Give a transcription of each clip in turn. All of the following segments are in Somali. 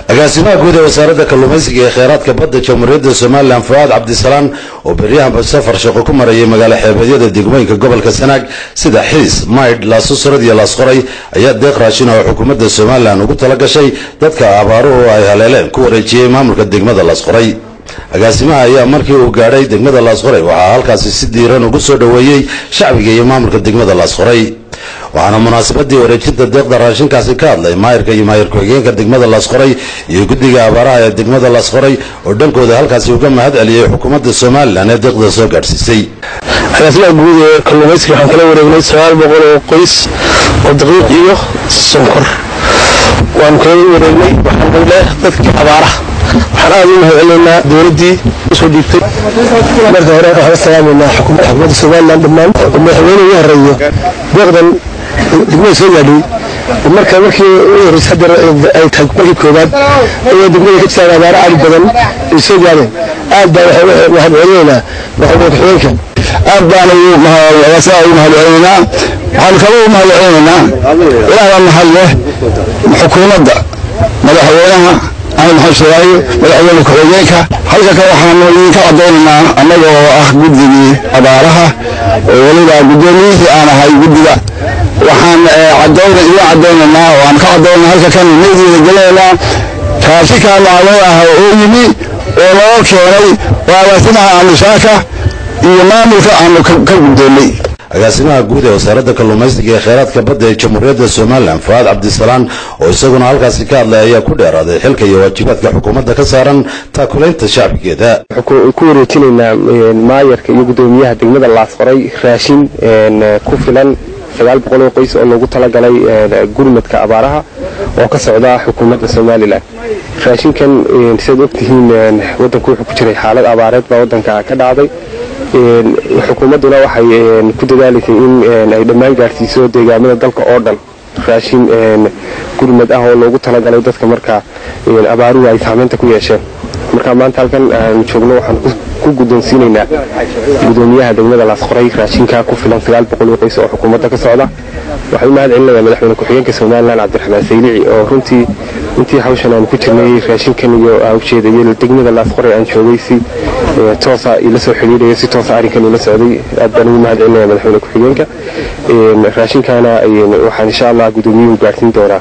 agaasimaha guud ee wasaaradda kalluumaysiga ee kheyraadka badda jamhuuriyadda somalilan fuaad cabdisalaan oo beryahanba safar shaqo ku marayay magaalo xeebeedyada degmooyinka gobolka sanaag sida xiis maydh laasusrad iyo laasqoray ayaa deeq raashin oo xukuumadda somalilan ugu tala gashay dadka abaaruhu ay haleeleen ku wareejiyey maamulka degmada laasqoray agaasimaha ayaa markii uu gaadhay degmada laasqoray waxaa halkaasi si diiran ugu soo dhoweeyey shacbiga iyo maamulka degmada laasqoray waxaana munaasabadii wareejinta deeqda raashinkaasi ka hadlay maayirka iyo maayir ku-xigeenka degmada laasqoray iyo guddiga abaaraha ee degmada laasqoray oo dhankooda halkaasi uga mahad celiyey xukuumadda somalilan ee deeqda soo gaadhsiisay agaasimaha guud ee kalluumaysiga waxaan kala wareegnay sagaal boqol oo qoys oo daqiiq iyo sonkor waanu kala wareegnay waxaan leh dadkii abaaraha waxaan aada u mahad celinaynaa dowladdii usoo dhiibtay marka hore waxaan salaamaynaa xukuumadda somalilan dhammaan oo madaxweyne ugu horeeyo deeqdan degmada soo gaadhay marka markii ugu horreysay hadda ay tahay markii koowaad ayay degmada ka jirtaan abaaro aad badan ay soo gaadheen aad baa waxaan mahad celinaynaa madaxweyne ku-xigeenka aad baan ugu mahad celinaynaa waxaan kaba u mahad celinaynaa ilaahbaa mahad leh xukuumadda madaxweynaha axmed maxamed shawaayo madaxweyne ku-xigeenka halka ka waxaanu idinka cadaynaynaa annaga oo ah guddigii abaaraha oo weliba guddoomiyihii aan ahay guddiga waxaan cadayna idin cadaynaynaa oo aan ka cadaynaa halka kan meediida gelinaynaa raashinkaa macluun ah oo yimi oo loo keenay waa agaasimaha amushaaka iyo maamulka aanu ka guddoonnay agaasimaha guud ee wasaaradda kalluumaysiga ee kheyraadka badda ee jamhuuriyadda somalilan fuaad cabdisalaan oo isaguna halkaasi ka hadlay ayaa ku dheeraaday xilka iyo waajibaadka xukuumadda ka saaran taakulaynta shacbigeeda ku wareejinaynaa maayarka iyo guddoomiyaha degmada laasqoray raashin ku filan sagaal boqol oo qoys oo loogu talagalay gurmadka abaaraha oo ka socda xukuumadda somalilan raashinkan sidaad ogtihiin wadanku wuxuu ku jiray xaalad abaareed baa wadanka ka dhacday xukuumadduna waxay ku dadaalaysay in ay dhammaan gaadhsiiso deegaamada dalka oo dhan raashin gurmad ah oo loogu talagalay dadka marka abaaruhu ay saamaynta ku yeesheen marka maanta halkan aan joogno waxaan ku guddoonsiinaynaa guddoomiyaha degmada laasqoray raashinka ku filan sagaal boqol oo qoys oo xukuumadda ka socda waxaan u mahad celinayaa madaxweyne ku-xigeenka somalilan cabdiraxmaan saylici oo runtii intii hawshan aan ku jirnay raashinkan iyo ujeedayay degmada laasqoray aan joogay si toosa ila soo xidhiidhayo si toosa arrinkan ila socday aad baan ugu mahad celinaya madaxweyne ku-xigeenka raashinkaana waxaan insha allah guddoomiyuhu gaadhsiin doonaa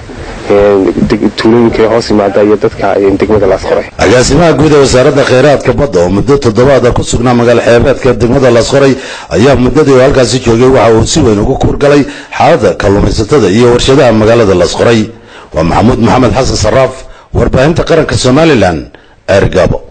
tuulooyinka hoos yimaada iyo dadka degmada laasqoray agaasimaha guud ee wasaaradda kheyraadka badda oo muddo toddobaada ku sugnaa magaalo xeebeedka degmada laasqoray ayaa muddadii uu halkaasi joogay waxa uu si weyn ugu kuurgalay xaaladda kalluumaysatada iyo warshadaha magaalada laasqoray waa maxamuud maxamed xasan saraaf warbaahinta qaranka somalilan eergabo